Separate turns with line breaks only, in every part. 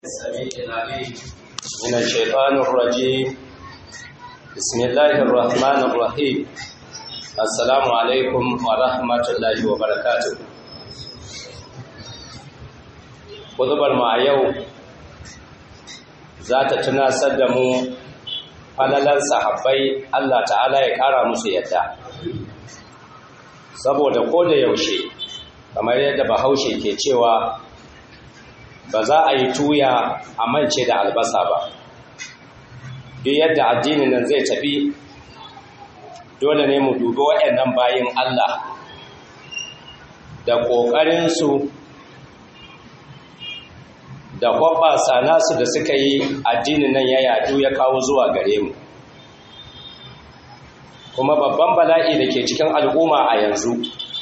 السميع العليم من الشيطان الرجيم بسم الله الرحمن الرحيم السلام عليكم ورحمة الله وبركاته kuzubar mu a yau za ta tunasar da mu falalan sahabbai Allah ta'ala ya ƙara musu yadda saboda ko da yaushe kamar yadda bahaushe ke cewa ba za a yi tuya a mance da albasa ba duk yadda addinin nan zai tafi dole ne mu dubi waɗannan bayin Allah da ƙoƙarinsu da hoɓɓasa nasu da suka yi addinin nan ya yadu ya kawo zuwa gare mu kuma babban bala'i da ke cikin al'umma a yanzu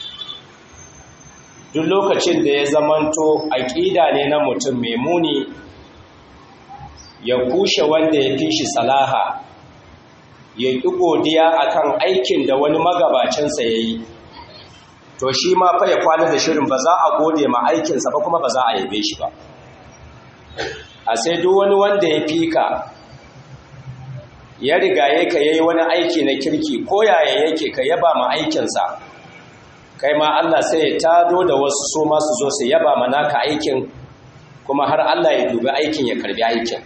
duk lokacin da ya zamanto aƙida ne na mutum mai muni ya kushe wanda ya fi shi salaha ya ƙi godiya akan aikin da wani magabacinsa ya yi to shi ma fa ya kwana da shirin ba za a gode ma aikinsa ba kuma ba za a yabe shi ba a sai duk wani wanda ya fi ka ya rigaye ka yayi wani aiki na kirki ko yaya yake ka yaba ma aikinsa kai ma Allah sai ya tado da wasu so masu zo su yaba mana ka aikin kuma har Allah ya dubi aikin ya karbi aikin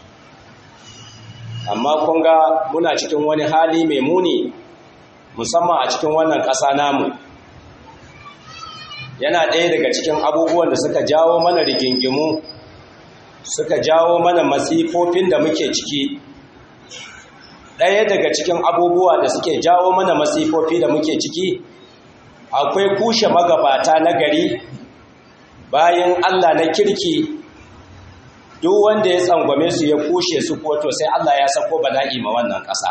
amma kun ga muna cikin wani hali mai muni musamman a cikin wannan ƙasa namu yana ɗaya daga cikin abubuwan da suka jawo mana rigingimu suka jawo mana masifofin da muke ciki ɗaya daga cikin abubuwa da suke jawo mana masifofi da muke ciki akwai kushe magabata na gari bayan Allah na kirki duk wanda ya tsangwame su ya kushe su ko to sai Allah ya sako bala'i ma wannan ƙasa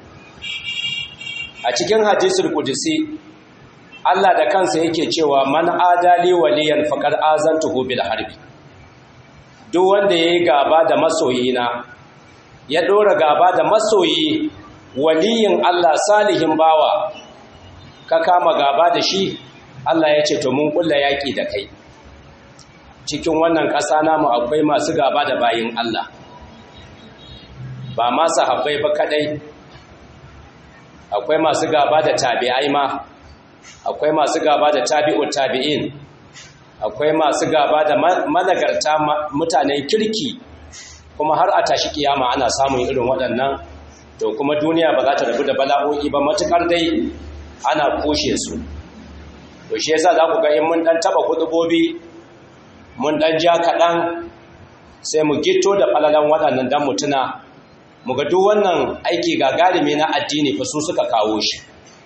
a cikin hadisul qudsi Allah da kansa yake cewa man adali waliyan faqad azantuhu bil harbi duk wanda yayi gaba da masoyina ya dora gaba da masoyi waliyin Allah salihin bawa ka kama gaba da shi Allah ya ce to mun kulla yaki da kai cikin wannan ƙasa namu akwai masu gaba da bayin Allah ba ma sahabbai ba kadai akwai masu gaba da tabi'ai ma akwai masu gaba da tabi'u tabi'in akwai masu gaba da managarta mutanen kirki kuma har a tashi kiyama ana samun irin waɗannan to kuma duniya ba za ta rabu da bala'o'i ba matukar dai ana kushe su to shi yasa za ku ga in mun dan taba kudubobi mun dan ja kaɗan sai mu gito da falalan waɗannan dan mutuna mu ga duk wannan aiki gagarumi na addini fa su suka kawo shi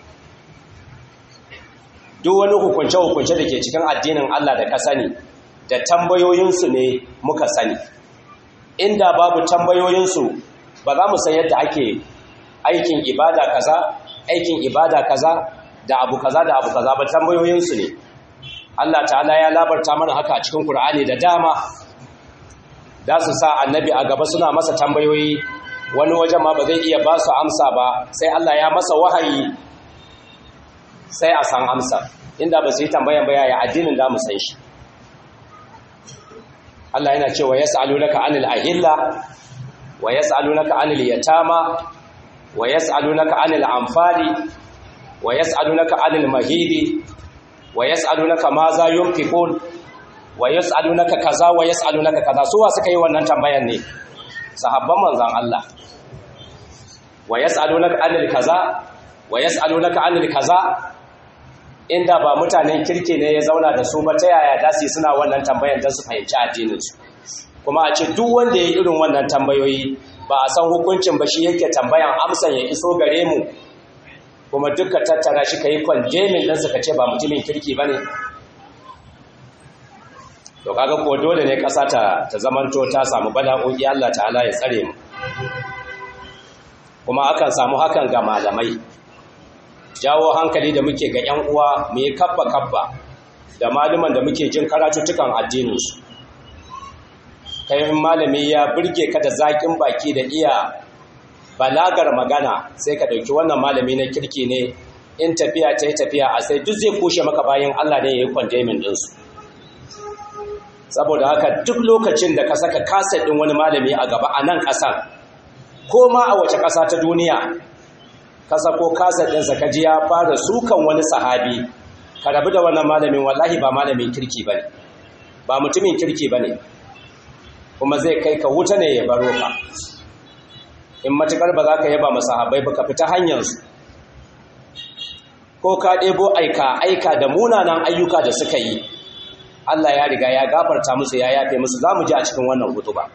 duk wani hukunce-hukunce da ke cikin addinin Allah da ka sani da tambayoyinsu ne muka sani inda babu tambayoyinsu ba za mu san yadda ake aikin ibada kaza aikin ibada kaza da abu kaza da abu kaza ba tambayoyinsu ne Allah ta'ala ya labarta mana haka a cikin Kur'ani da dama da su sa annabi a gaba suna masa tambayoyi wani wajen ma ba zai iya ba su amsa ba sai Allah ya masa wahayi sai a san amsa inda ba su yi tambayan baya ya addinin da mu san shi Allah yana cewa yas'alunaka anil ahilla wa yas'alunaka anil yatama wa yas'alunaka anil anfali wa yas'alunaka anil mahidi wa yas'alunaka ma za yunfiqun wa yas'alunaka kaza wa yas'alunaka kaza suwa suka yi wannan tambayan ne sahabban manzon Allah wa yas'alunaka anil kaza wa yas'alunaka anil kaza inda ba mutanen kirki ne ya zauna da su ba ta yaya da su suna wannan tambayan don su fahimci addinin su kuma a ce duk wanda ya yi irin wannan tambayoyi ba a san hukuncin ba shi yake tambayan amsan ya iso gare mu kuma duka tattara shi ka yi kwanjemin ɗansa ka ce ba mutumin kirki ba ne to kaga ko dole ne ƙasa ta ta zamanto ta samu bala'o'i Allah ta'ala ya tsare mu kuma akan samu hakan ga malamai jawo hankali da muke ga 'yan uwa mu yi kabba kabba da maluman da muke jin karatuttukan addininsu kayan malami ya burge ka da zaƙin baki da iya balagar magana sai ka ɗauki wannan malami na kirki ne in tafiya ta yi tafiya a sai duk zai kushe maka bayan Allah ne ya yi kwandemin ɗinsu saboda haka duk lokacin da ka saka kaset ɗin wani malami a gaba a nan ƙasar ko ma a wace ƙasa ta duniya ka sako kaset ɗinsa ka ji ya fara sukan wani sahabi ka rabu da wannan malamin wallahi ba malamin kirki ba ne ba mutumin kirki ba ne kuma zai kai ka wuta ne ya baro ka in matukar ba za ka yaba masahabai ba ka fita hanyarsu ko ka ɗebo aika aika da munanan ayyuka da suka yi Allah ya riga ya gafarta musu ya yafe musu za mu ji a cikin wannan hutuba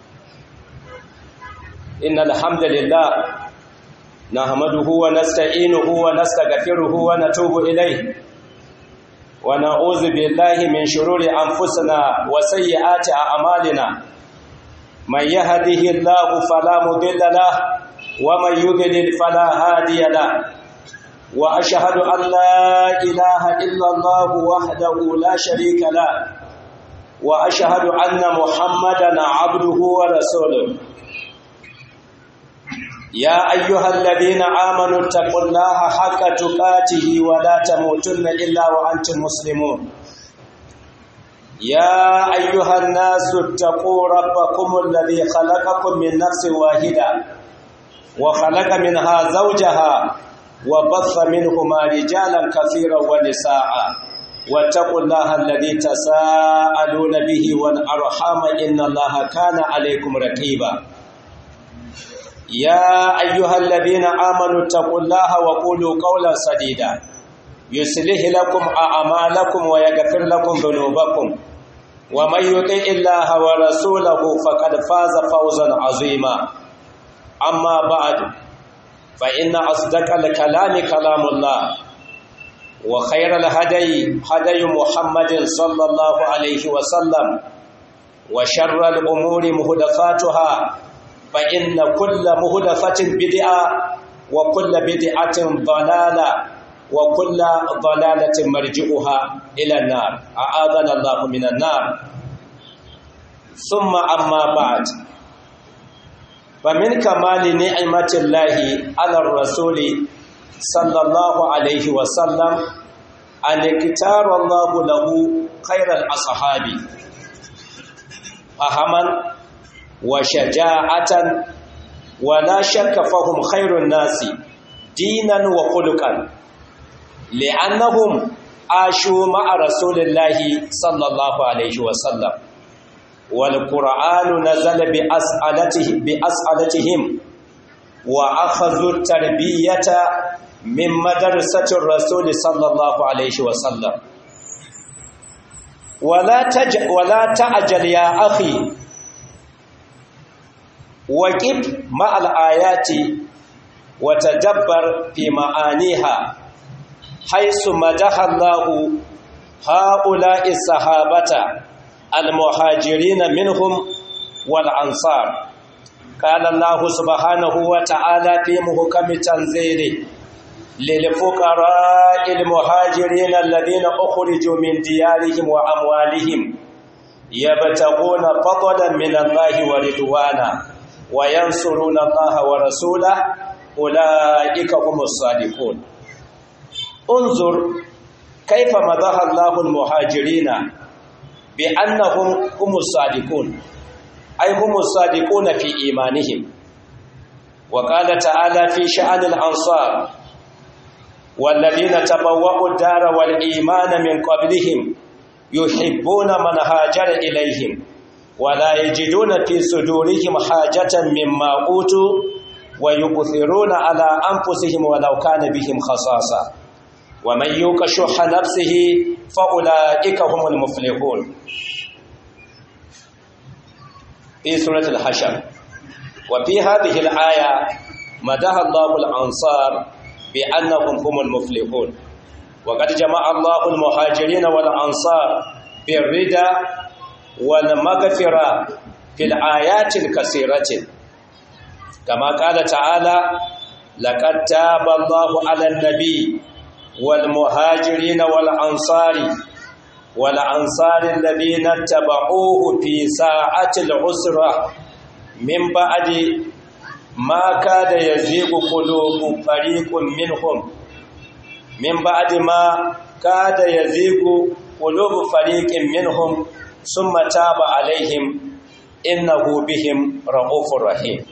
inna alhamdulillah nahmaduhu wa nasta'inuhu wa nastaghfiruhu wa natubu ilayh wa na'udhu billahi min shururi anfusina wa sayyiati a'malina man yahdihillahu fala mudilla lahu wa man yudlil fala hadiya lahu وأشهد أن لا إله إلا الله وحده لا شريك له وأشهد أن محمدا عبده ورسوله يا أيها الذين آمنوا اتقوا الله حق تقاته ولا تموتن إلا وأنتم مسلمون يا أيها الناس اتقوا ربكم الذي خلقكم من نفس واحدة وخلق منها زوجها وبث منهما رجالا كثيرا ونساء واتقوا الله الذي تساءلون به والأرحام إن الله كان عليكم رقيبا يا أيها الذين آمنوا اتقوا الله وقولوا قولا سديدا يصلح لكم أعمالكم ويغفر لكم ذنوبكم ومن يطع الله ورسوله فقد فاز فوزا عظيما أما بعد فإن أصدق الكلام كلام الله وخير الهدي هدي محمد صلى الله عليه وسلم وشر الأمور مهدفاتها فإن كل مهدفة بدعة وكل بدعة ضلالة وكل ضلالة مرجئها إلى النار أعاذنا الله من النار ثم أما بعد فمن كمال نعمة الله على الرسول صلى الله عليه وسلم أن اختار الله له خير الأصحاب فهما وشجاعة ولا شك فهم خير الناس دينا وخلقا لأنهم عاشوا مع رسول الله صلى الله عليه وسلم والقرآن نزل بأسئلته بأسئلتهم وأخذوا التربية من مدرسة الرسول صلى الله عليه وسلم ولا تج ولا تعجل يا أخي وقف مع الآيات وتدبر في معانيها حيث مدح الله هؤلاء الصحابة المهاجرين منهم والأنصار قال الله سبحانه وتعالى في محكم تنزيله للفقراء المهاجرين الذين أخرجوا من ديارهم وأموالهم يبتغون فضلا من الله ورضوانا وينصرون الله ورسوله أولئك هم الصادقون انظر كيف مدح الله المهاجرين بأنهم هم الصادقون أي هم الصادقون في إيمانهم وقال تعالى في شأن الأنصار والذين تبوأوا الدار والإيمان من قبلهم يحبون من هاجر إليهم ولا يجدون في صدورهم حاجة مما أوتوا ويؤثرون على أنفسهم ولو كان بهم خصاصة ومن يوق شح نفسه فأولئك هم المفلحون في سورة الحشر وفي هذه الآية مدح الله الأنصار بأنهم هم المفلحون وقد جمع الله المهاجرين والأنصار بالردى والمغفرة في الآيات الكثيرة كما قال تعالى لقد تاب الله على النبي والمهاجرين والأنصار والأنصار الذين اتبعوه في ساعة العسرة من بعد ما كاد يزيغ قلوب فريق منهم من بعد ما كاد يزيغ قلوب فريق منهم ثم تاب عليهم إنه بهم رؤوف رحيم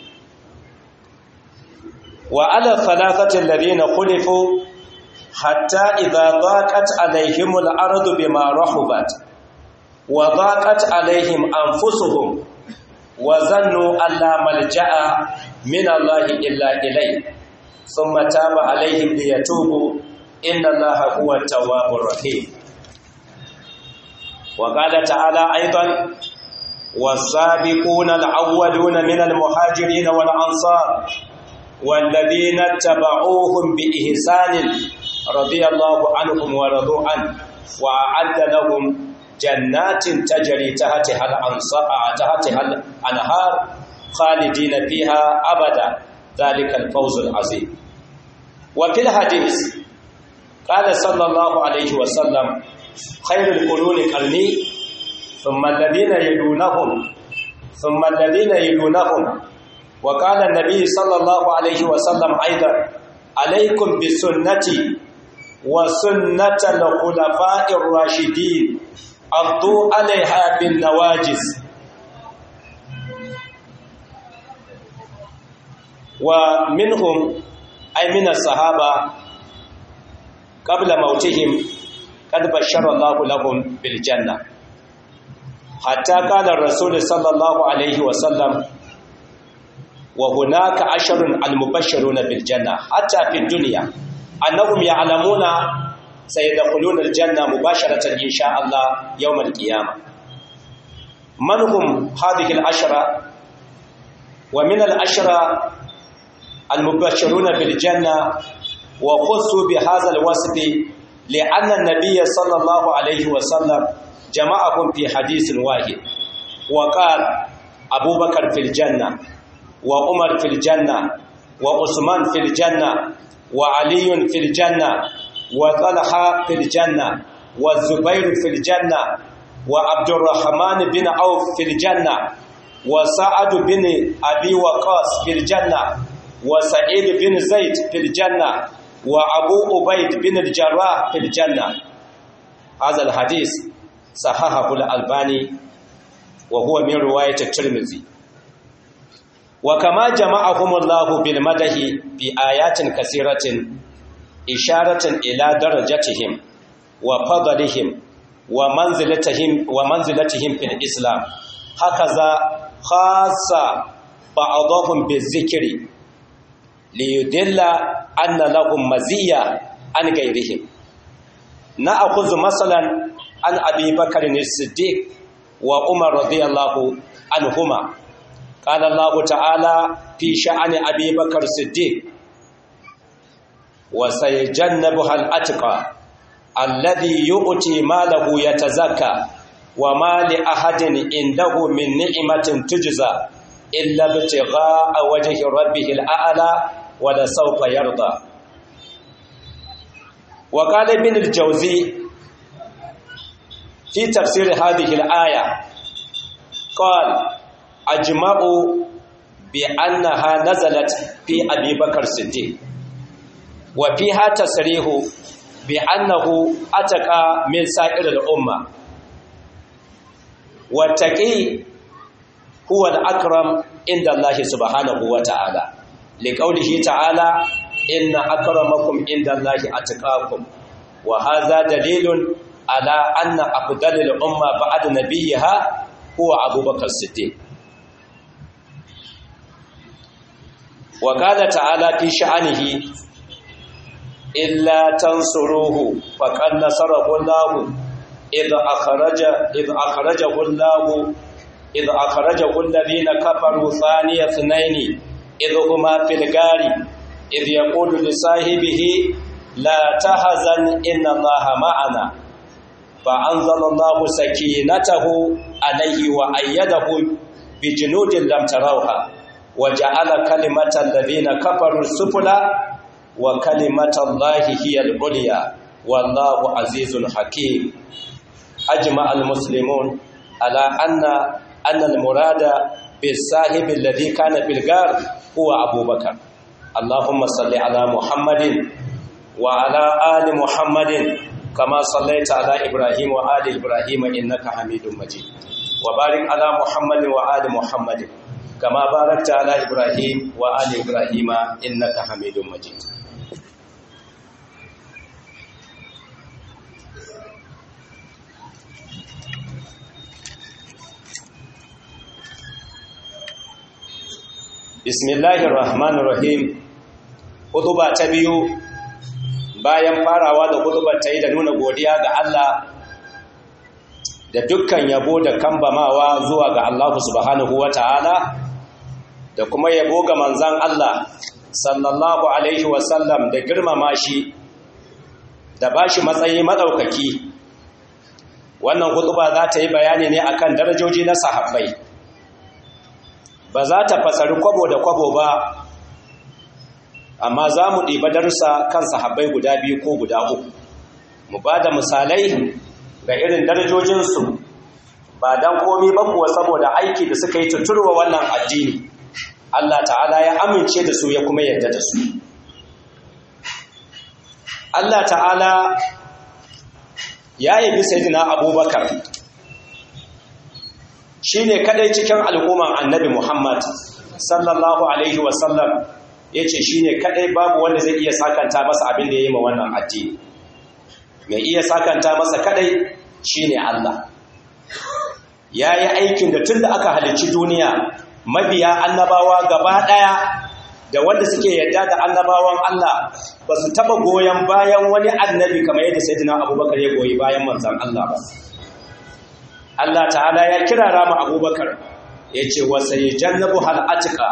وعلى الثلاثة الذين خلفوا حتى إذا ضاقت عليهم الأرض بما رحبت وضاقت عليهم أنفسهم وظنوا أن لا ملجأ من الله إلا إليه ثم تاب عليهم ليتوبوا إن الله هو التواب الرحيم وقال تعالى أيضا والسابقون الأولون من المهاجرين والأنصار والذين اتبعوهم بإحسان رضي الله عنهم ورضوا عنه وأعد لهم جنات تجري تحتها الأنصار تحتها الأنهار خالدين فيها أبدا ذلك الفوز العظيم وفي الحديث قال صلى الله عليه وسلم خير القرون قرني ثم الذين يلونهم ثم الذين يلونهم وقال النبي صلى الله عليه وسلم أيضا عليكم بسنتي وسنة الخلفاء الراشدين عضوا عليها بالنواجز ومنهم أي من الصحابة قبل موتهم قد بشر الله لهم بالجنة حتى قال الرسول صلى الله عليه وسلم وهناك عشر المبشرون بالجنة حتى في الدنيا أنهم يعلمون سيدخلون الجنة مباشرة إن شاء الله يوم القيامة من هم هذه العشرة ومن العشرة المبشرون بالجنة وخصوا بهذا الوصف لأن النبي صلى الله عليه وسلم جمعهم في حديث واحد وقال أبو بكر في الجنة وعمر في الجنة وعثمان في الجنة وعلي في الجنة وطلحة في الجنة والزبير في الجنة وعبد الرحمن بن عوف في الجنة وسعد بن أبي وقاص في الجنة وسعيد بن زيد في الجنة وأبو عبيد بن الجراح في الجنة هذا الحديث صححه الألباني وهو من رواية الترمذي وكما جمعهم الله بالمدح بآيات كثيرة إشارة إلى درجتهم وفضلهم ومنزلتهم ومنزلتهم في الإسلام هكذا خاص بعضهم بالذكر ليدل أن لهم مزية عن غيرهم نأخذ مثلا عن أبي بكر الصديق وعمر رضي الله عنهما قال الله تعالى في شأن أبي بكر الصديق وسيجنبها الأتقى الذي يؤتي ماله يتزكى وما لأحد عنده من نعمة تجزى إلا ابتغاء وجه ربه الأعلى ولسوف يرضى وقال ابن الجوزي في تفسير هذه الآية قال أجمعوا بأنها نزلت في أبي بكر الصديق وفيها تصريح بأنه أتقى من سائر الأمة والتقي هو الأكرم عند الله سبحانه وتعالى لقوله تعالى إن أكرمكم عند الله أتقاكم وهذا دليل على أن أفضل الأمة بعد نبيها هو أبو بكر الصديق وقال تعالى في شأنه إلا تنصروه فقد نصره الله إذ أخرج إذ أخرجه الله إذ أخرجه الذين كفروا ثاني اثنين إذ هما في الغار إذ يقول لصاحبه لا تحزن إن الله معنا فأنزل الله سكينته عليه وأيده بجنود لم تروها وجعل كلمة الذين كفروا السفلى وكلمة الله هي العليا والله عزيز حكيم أجمع المسلمون على أن أن المراد بالصاحب الذي كان في الغار هو أبو بكر اللهم صل على محمد وعلى آل محمد كما صليت على إبراهيم وآل إبراهيم إنك حميد مجيد وبارك على محمد وآل محمد كما باركت على إبراهيم وآل إبراهيم إنك حميد مجيد Bismillahir Rahmanir Rahim Hutuba ta biyu bayan farawa da hutubar ta yi da nuna godiya ga Allah da dukkan yabo da kambamawa zuwa ga Allah subhanahu wata'ala da kuma yabo ga manzan Allah sallallahu alaihi wasallam da girmama shi da bashi matsayi madaukaki wannan hutuba za ta yi bayani ne akan darajoji na sahabbai ba za ta fasari kwabo da kwabo ba amma za mu ɗiba darussa kan sahabbai guda biyu ko guda uku mu ba da misalai ga irin darajojinsu ba don komi ba kuwa saboda aiki da suka yi tuturwa wannan addini Allah ta'ala ya amince da su ya kuma yarda da su Allah ta'ala ya yabi sayyidina abubakar shi ne kadai cikin al'umman annabi Muhammad sallallahu Alaihi wasallam ya ce shi ne kadai babu wanda zai iya sakanta masa abin da ya yi ma wannan addini mai iya sakanta masa kadai shi ne Allah ya yi aikin da tun da aka halicci duniya mabiya annabawa gaba ɗaya da wanda suke yadda da annabawan Allah ba su taɓa goyon bayan wani annabi kamar yadda sai abubakar ya goyi bayan manzan Allah ba Allah ta'ala ya kira rama abubakar ya ce wasa yi jannabu hal'atika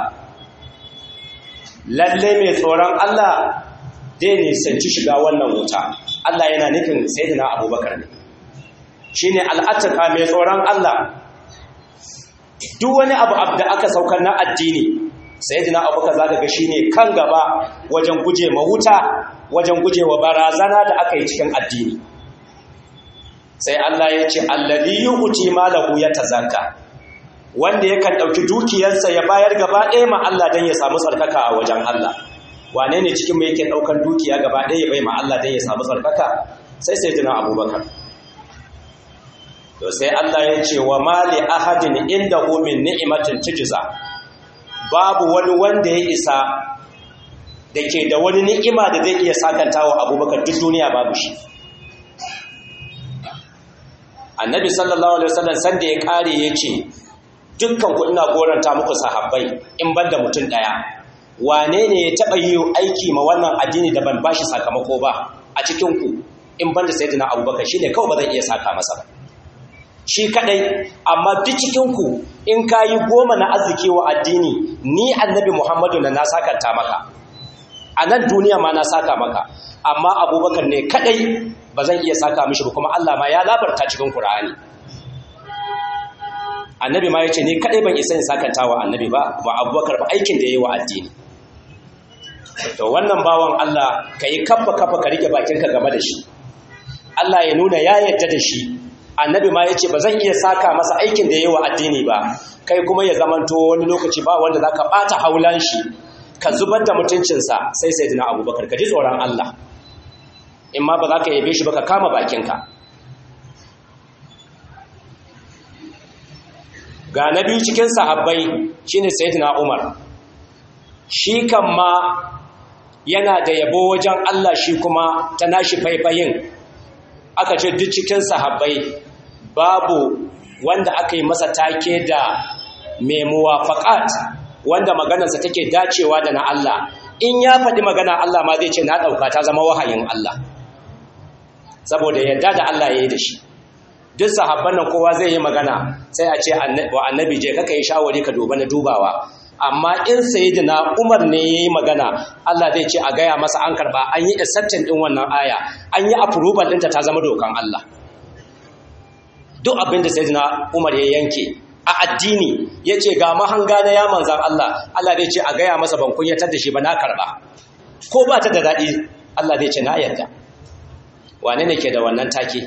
lalle mai tsoron Allah dai nisanci shiga wannan wuta Allah yana nufin sayidina abubakar ne shi ne al'atika mai tsoron Allah duk wani abu da aka saukar na addini sayidina abubakar za ka ga shi ne kan gaba wajen guje ma wuta wajen guje wa barazana da aka yi cikin addini sai Allah ya ce alladhi yu'ti malahu yatazakka wanda yakan dauki dukiyarsa ya bayar gaba ɗaya ma Allah dan ya samu tsarkaka a wajen Allah wane ne cikin mai yake daukar dukiya gaba ɗaya ya bai ma Allah dan ya samu tsarkaka sai sai jina Abubakar to sai Allah ya ce wa mali ahadin inda min ni'matin tujza babu wani wanda ya isa da ke da wani ni'ima da zai iya sakantawa Abubakar duk duniya babu shi annabi sallallahu alaihi wasallam sanda ya kare yace dukkan ku ina goranta muku sahabbai in banda mutum daya wane ne ya taba yi aiki ma wannan addini da ban bashi sakamako ba a cikin ku in banda sayyidina abubakar shine kawai ba zan iya saka masa ba shi kadai amma duk cikin ku in kayi goma na arziki wa addini ni annabi muhammadu na na sakanta maka a nan duniya ma na saka maka amma abubakar ne kadai ba zan iya saka mishi ba kuma Allah ma ya labarta cikin Qur'ani annabi ma yace ni kadai ban isa in sakanta wa annabi ba ba abubakar ba aikin da yayi wa addini to wannan bawan Allah kai kaffa kaffa ka rike bakinka game da shi Allah ya nuna ya yarda da shi annabi ma yace ba zan iya saka masa aikin da yayi wa addini ba kai kuma ya zamanto wani lokaci ba wanda zaka bata haulan shi ka zubar da mutuncinsa sai sai dina abubakar ka ji tsoron Allah in ma ba za ka yabe shi ba ka kama bakinka ga na biyu cikin sahabbai shine sayyidina Umar shi kan ma yana da yabo wajen Allah shi kuma ta nashi faifayin aka ce duk cikin sahabbai babu wanda aka yi masa take da mai muwafaqat wanda maganarsa take dacewa da na Allah in ya faɗi magana Allah ma zai ce na ɗauka ta zama wahayin Allah saboda yadda da Allah ya yi da shi duk sahabban nan kowa zai yi magana sai a ce wa annabi je kaka yi shawari ka duba na dubawa amma in sayyidina Umar ne yayi magana Allah zai ce a gaya masa an karba an yi accepting din wannan aya an yi approval ɗinta ta zama dokan Allah duk abin da sayyidina Umar ya yanke a addini ya ce ga mahanga na ya manzan Allah Allah zai ce a gaya masa ban kunyatar da shi ba na karba ko ba ta da daɗi Allah zai ce na yarda wane ne ke da wannan take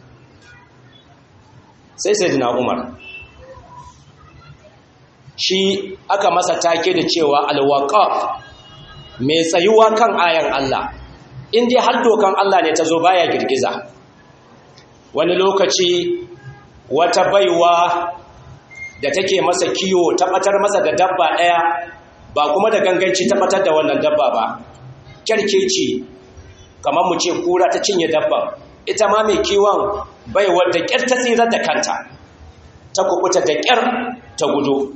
sai sai dina umar shi aka masa take da cewa alwaqaf mai tsayuwa kan ayan Allah in dai har dokan Allah ne ta zo baya girgiza wani lokaci wata baiwa da take masa kiwo tabbatar masa da dabba ɗaya ba kuma da ganganci tabbatar da wannan dabba ba kyarkeci kamar mu ce kura ta cinye dabban ita ma mai kiwon baiwar da ƙyar ta tsirar da kanta ta kukuta da ƙyar ta gudu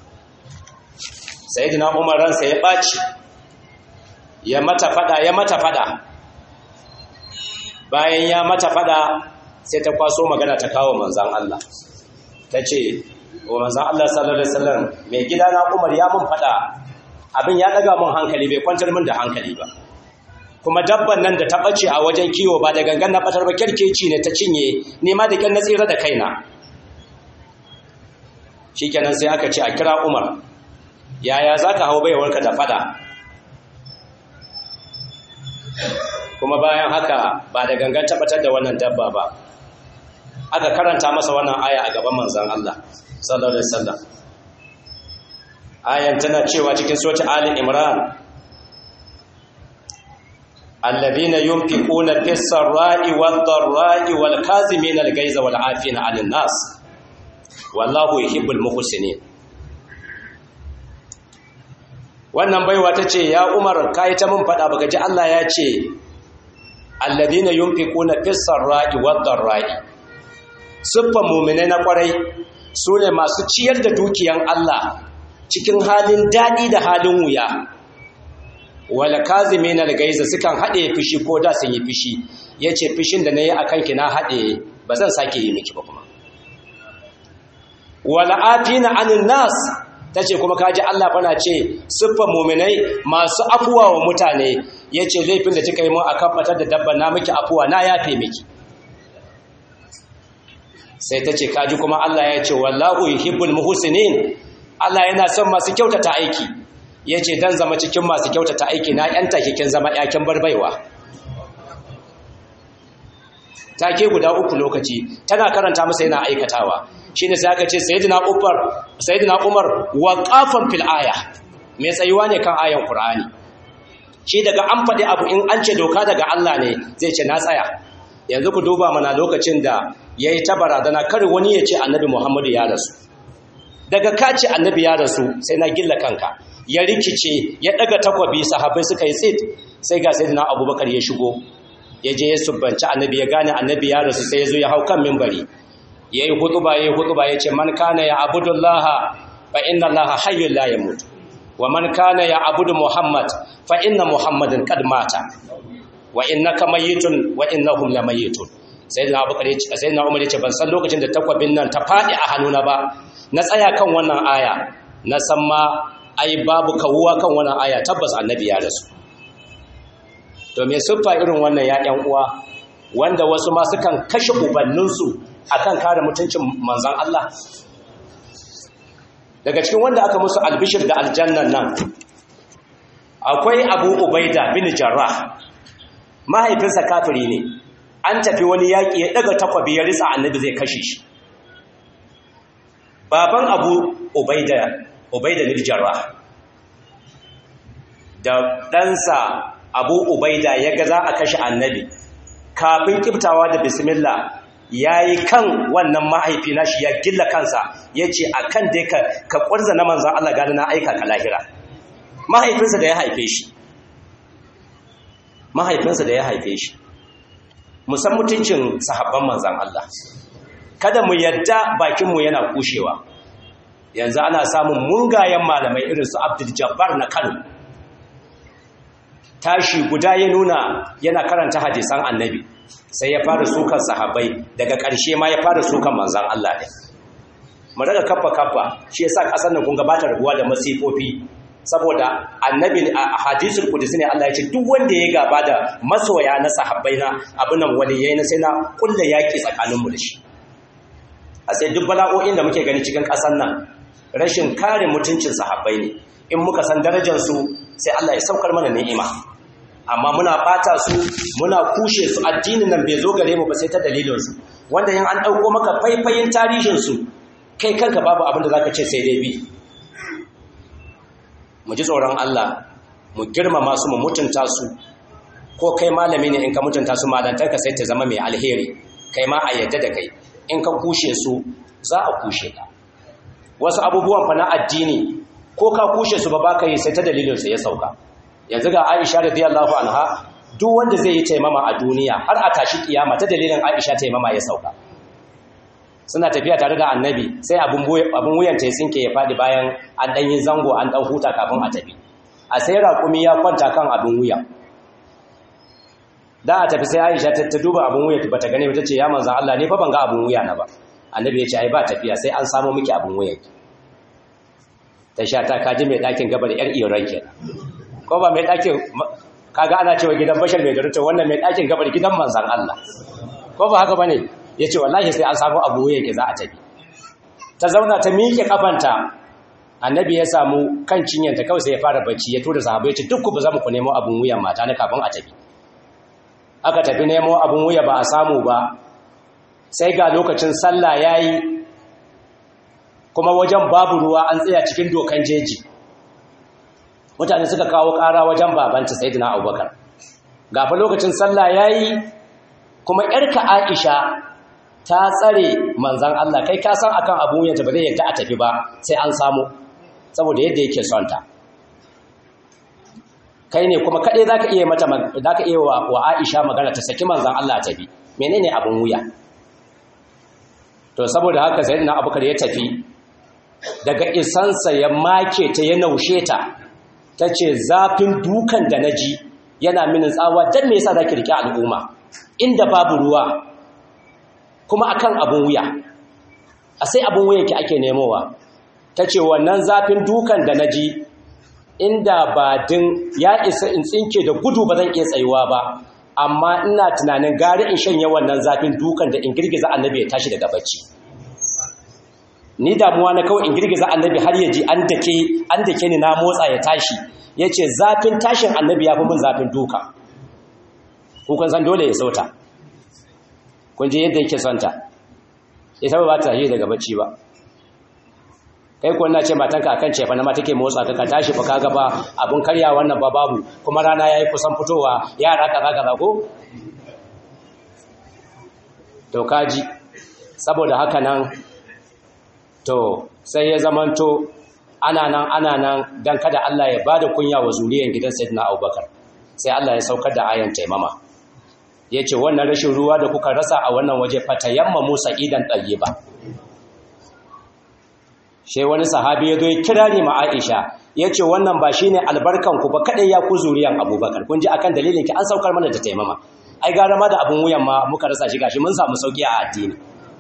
sai dina umar ransa ya ɓaci ya mata fada ya mata fada bayan ya mata fada sai ta kwaso magana ta kawo manzan Allah ta ce wa manzan Allah sallallahu alaihi wasallam mai gida na umar ya mun fada abin ya daga mun hankali bai kwantar min da hankali ba kuma dabban nan da ta ɓace a wajen kiwo ba da gangan na ɓatar ba kyarkeci ne ta cinye nema da kyan na tsira da kaina shikenan sai aka ce a kira umar yaya za ka hau baiwarka da fada kuma bayan haka ba da gangan tabbatar da wannan dabba ba aka karanta masa wannan aya a gaban manzan Allah sallallahu alaihi wasallam ayan tana cewa cikin sura Ali Imran alladhina yunfiquna fis-sarra'i wad-dharra'i wal-kazimina al-ghayza wal-'afina 'anil nas wallahu yuhibbul muhsinin wannan baiwa tace ya Umar kai ta mun fada baka ji Allah ya ce alladhina yunfiquna fis-sarra'i wad-dharra'i siffan mu'minai na kwarai sune masu ciyar da dukiyan Allah cikin halin dadi da halin wuya wala kazimin al-gaiza sukan hade fishi ko da sun yi fishi yace fishin da nayi akan ki na hade bazan sake yi miki ba kuma wala afina anin nas tace kuma kaji Allah fana ce siffar mu'minai masu afuwa wa mutane yace laifin da kika yi mun akan fatar da dabba na miki afuwa na yafe miki sai tace kaji kuma Allah ya ce wallahu yuhibbul muhsinin Allah yana son masu kyautata aiki yace dan zama cikin masu kyautata aiki na yanta kikin zama yakin barbaiwa take guda uku lokaci tana karanta masa yana aikatawa shine sai aka ce sayyidina Umar sayyidina Umar waqafan fil aya mai tsayuwa ne kan ayan Qur'ani shi daga an faɗi abu in an ce doka daga Allah ne zai ce na tsaya yanzu ku duba mana lokacin da yayi ta barazana kar wani ya ce annabi Muhammadu ya rasu daga ka ce annabi ya rasu sai na gilla kanka ya rikice ya daga takwabi sahabbai suka yi tsit sai ga sayyidina Abubakar ya shigo ya je ya subbanci annabi ya gane annabi ya rasu sai ya zo ya hau kan mimbari ya yi hutuba ya yi hutuba ya ce man kana ya abudullaha fa inna allaha hayyun la yamut wa man kana ya abudu muhammad fa inna muhammadin qad mata wa innaka mayyitun wa innahum lamayitun sayyidina abubakar ya ce sayyidina umar ya ce ban san lokacin da takwabin nan ta fadi a hannuna ba na tsaya kan wannan aya na san ma ai babu kawuwa kan wannan aya tabbas annabi ya rasu to me siffa irin wannan ya ƴan uwa wanda wasu ma sukan kashe ubanninsu akan kare mutuncin manzon Allah daga cikin wanda aka musu albishir da aljannan nan akwai Abu Ubaida bin Jarrah mahaifinsa kafiri ne an tafi wani yaƙi ya daga takwabi ya ritsa annabi zai kashe shi baban Abu Ubaida Ubaida bin Jarrah da ɗansa abu ubaida ya ga za a kashe annabi kafin kiftawa da bismillah ya yi kan wannan mahaifi nashi ya gilla kansa ya ce a kan dai ka ƙwarza na manzan Allah gani na aika ka lahira mahaifinsa da ya haife shi mahaifinsa da ya haife shi musan mutuncin sahabban manzan Allah kada mu yadda bakinmu yana kushewa yanzu ana samun mungayen malamai irin su abdul jabbar na kano tashi guda ya nuna yana karanta hadisan annabi sai ya fara sukan sahabbai daga ƙarshe ma ya fara sukan manzan Allah ɗin mu daga kaffa kaffa shi yasa ƙasar nan kun gabata rabuwa da masifofi saboda annabi a hadisul qudsi ne Allah ya ce duk wanda ya gaba da masoya na sahabbai na abin nan waliyai na sai na kulla yaki tsakanin mu da shi a sai duk bala'o'in da muke gani cikin ƙasar nan rashin kare mutuncin sahabbai ne in muka san darajar su sai Allah ya saukar mana ni'ima amma muna bata su muna kushe su addinin nan bai zo gare mu ba sai ta dalilin su wanda yin an dauko maka faifayin tarihin su kai kanka babu abin da zaka ce sai dai bi mu ji tsoron Allah mu girmama su mu mutunta su ko kai malami ne in ka mutunta su malantarka sai ta zama mai alheri kai ma a yadda da kai in ka kushe su za a kushe ka wasu abubuwan fa na addini ko ka kushe su ba baka yi sai ta dalilin su ya sauka yanzu ga Aisha radiyallahu anha duk wanda zai yi taimama a duniya har a tashi kiyama ta dalilin Aisha taimama ya sauka suna tafiya tare da annabi sai abin wuyan ta tsinke ya faɗi bayan an ɗan yi zango an ɗan huta kafin a tafi a sai raƙumi ya kwanta kan abin wuya da a tafi sai aisha ta duba abin wuya ba ta gane ba ta ce ya manzan Allah ne fa ban ga abin wuya na ba annabi ya ce ai ba tafiya sai an samu miki abin wuya ta sha ta kaji mai ɗakin gaba da 'yar iran ke ko ba mai ɗakin kaga ana cewa gidan bashar mai garuta wannan mai ɗakin gaba da gidan manzan Allah ko ba haka ba ne ya ce wallahi sai an samu abu yake za a tafi ta zauna ta miƙe kafanta annabi ya samu kan cinyanta kawai sai ya fara bacci ya tura sahabai ya ce duk ku ba za mu ku nemo abin wuyan mata na kafin a tafi aka tafi nemo abin wuya ba a samu ba sai ga lokacin sallah ya yi kuma wajen babu ruwa an tsaya cikin dokan jeji mutane suka kawo ƙara wajen babanta sai dina abubakar gafa lokacin sallah ya yi kuma ‘yarka aisha ta tsare manzan Allah kai ka san akan abun wuyanta ba zai yadda a tafi ba sai an samu saboda yadda yake son ta kai ne kuma kaɗai za ka iya mata za ka iya wa Aisha magana ta saki manzan Allah tafi menene abun wuya to saboda haka sai na abubakar ya tafi daga isansa ya make ta ya naushe ta ta ce zafin dukan da na ji yana minin tsawa don me yasa za ki riƙe al'umma inda babu ruwa kuma akan abun wuya a sai abun wuya ki ake nemowa ta ce wannan zafin dukan da na ji inda ba din ya isa in tsinke da gudu ba zan iya tsayuwa ba amma ina tunanin gari in shanye wannan zafin dukan da in girgiza annabi ya tashi daga bacci ni damuwa na kawai in girgiza annabi har ya ji an dake an dake ni na motsa ya tashi yace zafin tashin annabi ya fi min zafin duka kukan san dole ya sauta kun ji yadda yake sonta ita ba ta yi daga bacci ba kai kuwa na ce matanka akan cefa na ma take motsa ka ka tashi fa kaga ba abun karya wannan ba babu kuma rana yayi kusan fitowa yara kaza kaza ko to kaji saboda haka nan to sai ya zamanto ana nan ana nan dan kada Allah ya bada kunya wa zuriyar gidan Sayyidina Abubakar sai Allah ya saukar da ayan taimama yace wannan rashin ruwa da kuka rasa a wannan waje fatayamma Musa idan tayyiba sai wani sahabi ya zo ya kira ni ma Aisha yace wannan ba shine albarkan ku ba kadai ya ku zuriyan Abubakar kun ji akan dalilin ki an saukar mana da taimama ai gara ma da abun wuyan ma muka rasa shi gashi mun samu sauki a addini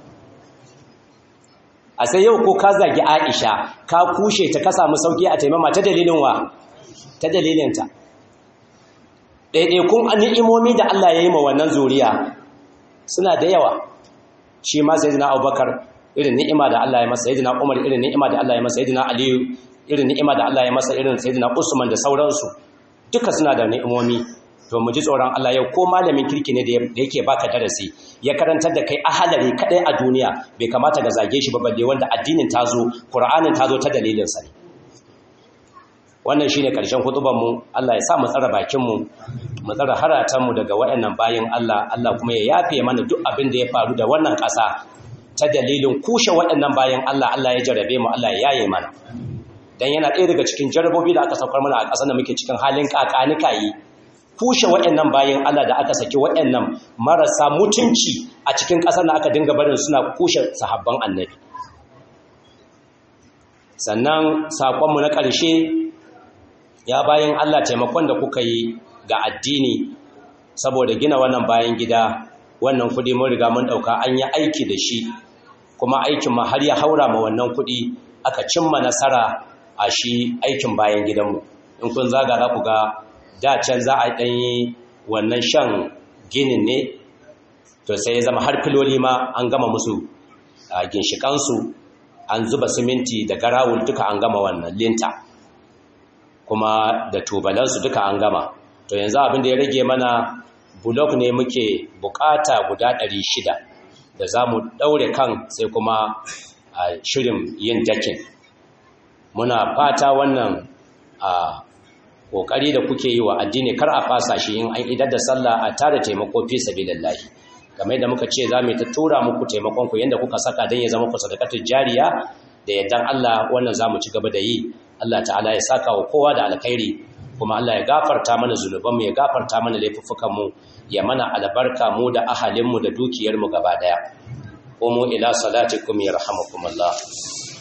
a sai yau ko ka zagi Aisha ka kushe ta ka samu sauki a taimama ta dalilin wa ta dalilinta ɗaiɗaikun ni'imomi da Allah ya yi ma wannan zuriya suna da yawa shi ma sai zina abubakar irin ni'ima da Allah ya masa sai zina umar irin ni'ima da Allah ya masa sai zina aliyu irin ni'ima da Allah ya masa irin sai zina usman da sauransu duka suna da ni'imomi to mu ji tsoron Allah yau ko malamin kirki ne da yake baka darasi ya karantar da kai ahalari kadai a duniya bai kamata ga zage shi ba balle wanda addinin ta zo qur'anin ta zo ta dalilin sa ne wannan shine karshen hutuban mu Allah ya sa mu tsara bakin mu mu tsara haratan mu daga waɗannan bayin Allah Allah kuma ya yafe mana duk abin da ya faru da wannan ƙasa ta dalilin kushe waɗannan bayin Allah Allah ya jarabe mu Allah ya yaye mana dan yana ɗaya daga cikin jarabobi da aka saukar mana a ƙasar da muke cikin halin kakanika yi kushe waɗannan bayan Allah da aka saki waɗannan marasa mutunci a cikin ƙasar da aka dinga barin suna kushe sahabban annabi sannan saƙonmu na ƙarshe ya bayan Allah taimakon da kuka yi ga addini saboda gina wannan bayan gida wannan kuɗi mun riga mun ɗauka an yi aiki da shi kuma aikin ma har ya haura ma wannan kuɗi aka cimma nasara a shi aikin bayan gidanmu in kun zaga za ku ga da can za a ɗanyi wannan shan ginin ne to sai ya zama har filoli ma an gama musu a ginshikansu an zuba siminti da garawul duka an gama wannan linta kuma da tubalansu duka an gama to yanzu abin da ya rage mana bulok ne muke bukata guda 600 da za mu ɗaure kan sai kuma a shirin yin dakin muna fata wannan a kokari da kuke yi wa addini kar a fasa shi in an idar da sallah a tare taimako fi sabilillahi kamar yadda muka ce za mu ta tura muku taimakon ku yanda kuka saka dan ya zama ku sadakatul jariya da yaddan Allah wannan za mu ci gaba da yi Allah ta'ala ya saka wa kowa da alkhairi kuma Allah ya gafarta mana zunubanmu ya gafarta mana laifuffukanmu ya mana albarka mu da ahalinmu da dukiyarmu gaba daya qumu ila salatikum yarhamukumullah